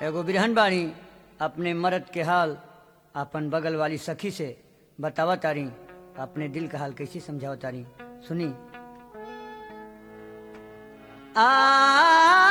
एगो बिरहन बाणी अपने मर्द के हाल अपन बगल वाली सखी से बतावा तारी अपने दिल का हाल कैसे समझावा तारी सुनी आ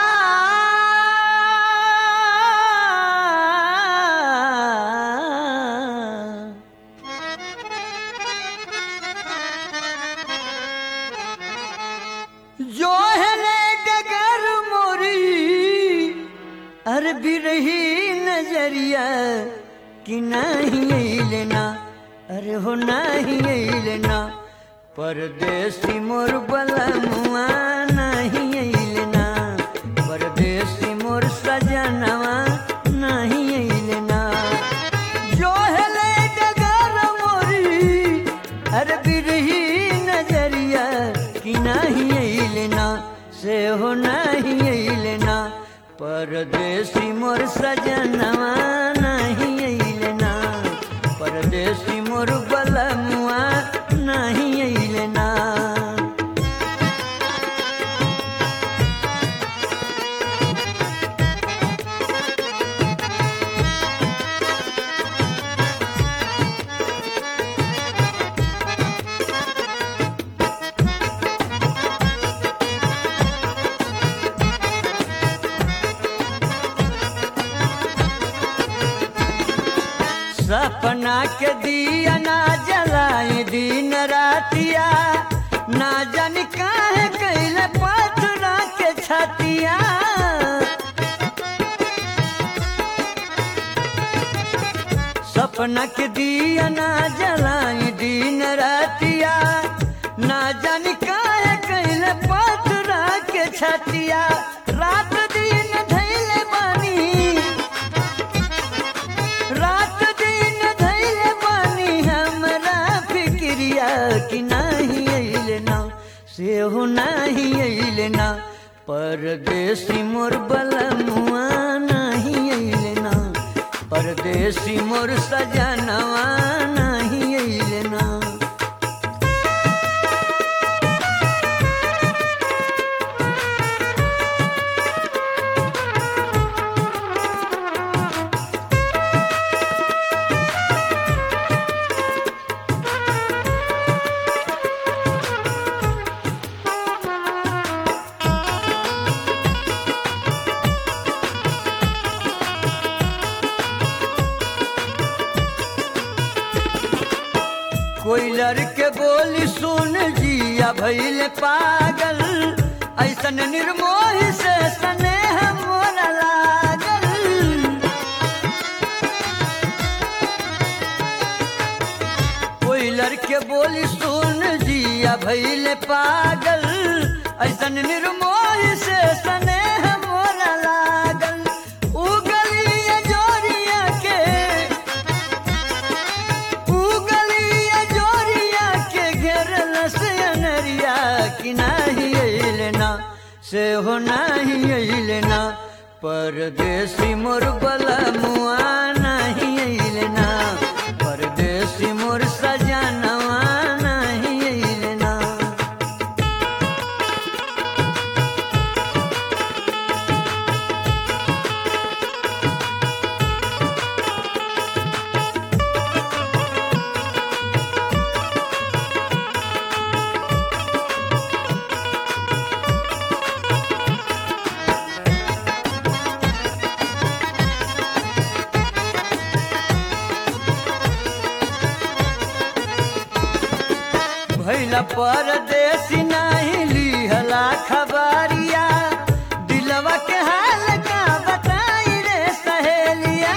जो है ने डगर मोरी अर बिरही नजरिया कि नहीं लेना अरे हो नहीं लेना परदेसी मोर बलमुआ नहीं लेना परदेसी मोर सजनवा नहीं लेना जो है ले डगर मोरी अरे बिरही नजरिया कि नहीं लेना से हो नहीं लेना परदेसी मोर सजनवा नहीं लेना परदेसी मोर बलमुआ नहीं लेना सपना के दिया ना जलाए दिन रातिया ना जान काहे कैले पथरा के छतिया सपना के दिया ना जलाए दिन रातिया ना जान काहे कैले पथरा के छतिया रात दिन धैले बानी रात दिन धैले बानी हमरा फिक्रिया कि नहीं अइले ना से हो नहीं अइले ना परदेसी मोर बलमुआ नहीं अइले ना परदेसी मोर सजनवा नहीं अइले ना कोई लड़के बोली सुन जिया भैल पागल ऐसन निर्मोह से स्नेह मोर लागल कोई लड़के बोली सुन जिया भैल पागल ऐसन निर्मोह से स्नेह मोर लागल उगलिया जोरिया के उगलिया जोरिया के घेरल से अनरिया कि नहीं अइलेना से हो नहीं अइलेना परदेसी मोर बलमुआ नहीं अइलेना परदेसी मोर सजनवा नहीं अइलेना भैला परदेसी नहीं लिहला खबरिया दिलवा के हाल का बताई रे सहेलिया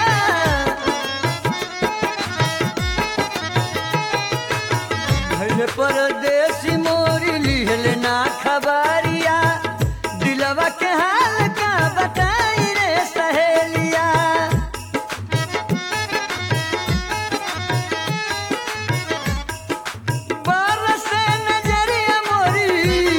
भैले परदेसी मोरी लिहले ना खबरिया दिलवा के हाल का बताई रे सहेलिया बरसे नजरिया मोरी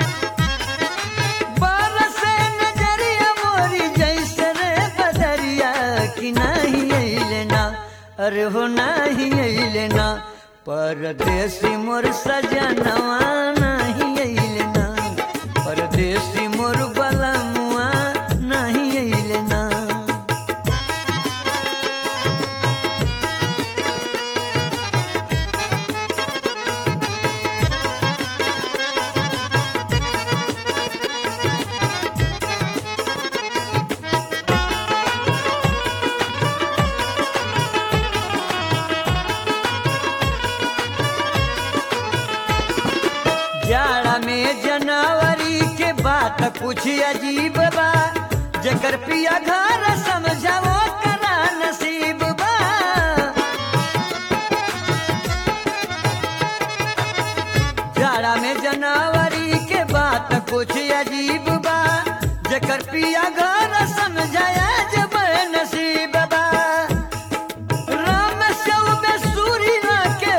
बरसे नजरिया मोरी जैसे रे बदरिया कि नहीं अइले ना अरे हो नहीं अइले ना परदेसी मोर सजनवा नहीं अइले ना परदेसी मोर बलमुआ नहीं अइले ना जाड़ा में जनवरी के बात कुछ अजीब बा जकर पिया घर समझाओ करा नसीब बा जाड़ा में जनवरी के बात कुछ अजीब बा जकर पिया घर समझाया जब नसीब बा राम सौ में सूरी के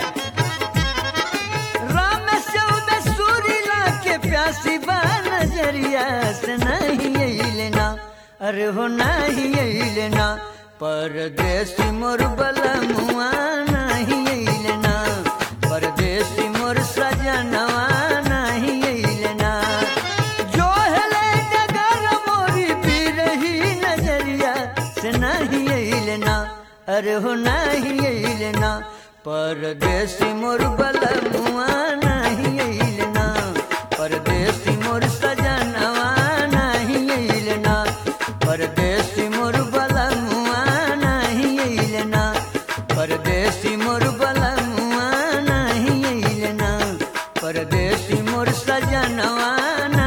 राम सौ में सूरी के प्यासी बा नजरिया से नहीं लेना अरे हो नहीं लेना परदेसी मोर बलमुआ नहीं लेना परदेसी मोर सजनवा नहीं लेना जो हेले डगर मोरी पी रही नजरिया से नहीं लेना अरे हो नहीं लेना परदेसी मोर बलमुआ नहीं लेना परदेसी मोर सजनवा नहीं लेना परदेसी मोर बलमुआ नहीं लेना परदेसी मोर बलमुआ नहीं लेना परदेसी मोर सजनवा